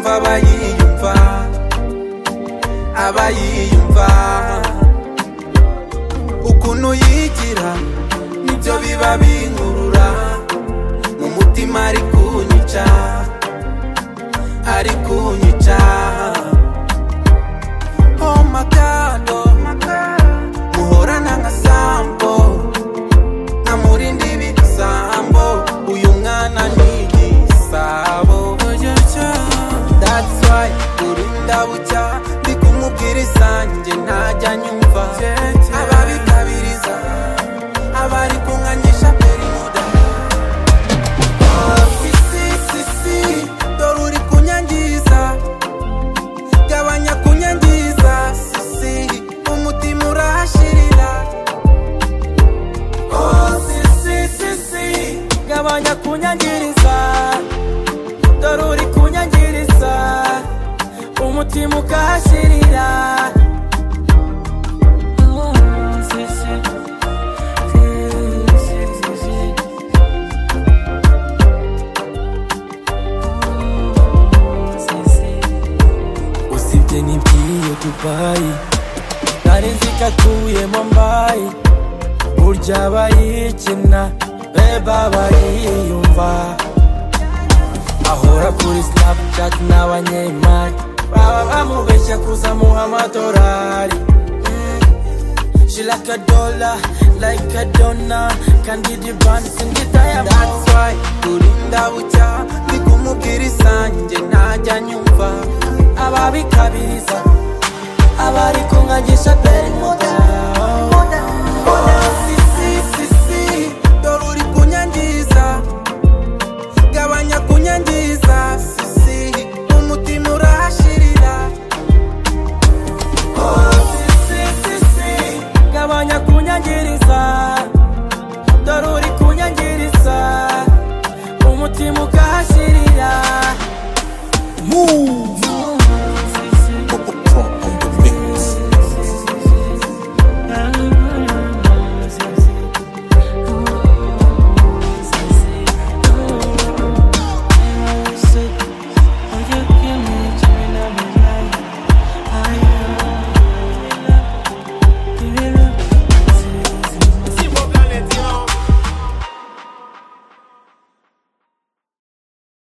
abayiyumva abayiyumva ukuntu yigira nibyo biba binkurura mu mutima ari kunyica ari kunyica oh my god oh my god muhorana nka sambo namurinde ibisambo uyu mwana ni igisabo that's why urinda bucya ndi kumubwira isange ntajya nyumva ababikabiriza abari kunkanyisha perimuda ofisisisi dore uri kunyangiza gabanya kunyangiza sisi umutima urahashirira oh sisi sisi gabanya kunyangiriza dore uri kunyangiriza umutima ukahashirira Mm, sisi, sisi, sisi. Mm, sisi. usibye nibwiye dubayi nari nzi ko akuyemo mbayi burya abayikina beba abayiyumva ahora kuri snapchat n'abanyemari baba bamubeshya kuzamuha amadolari She like a dollar, like a donor Kandi di band sindi diamond That's why kurinda bucya Ndi kumubwira isange ntajya nyumva Ababikabiriza Abari kunkangisha peri muda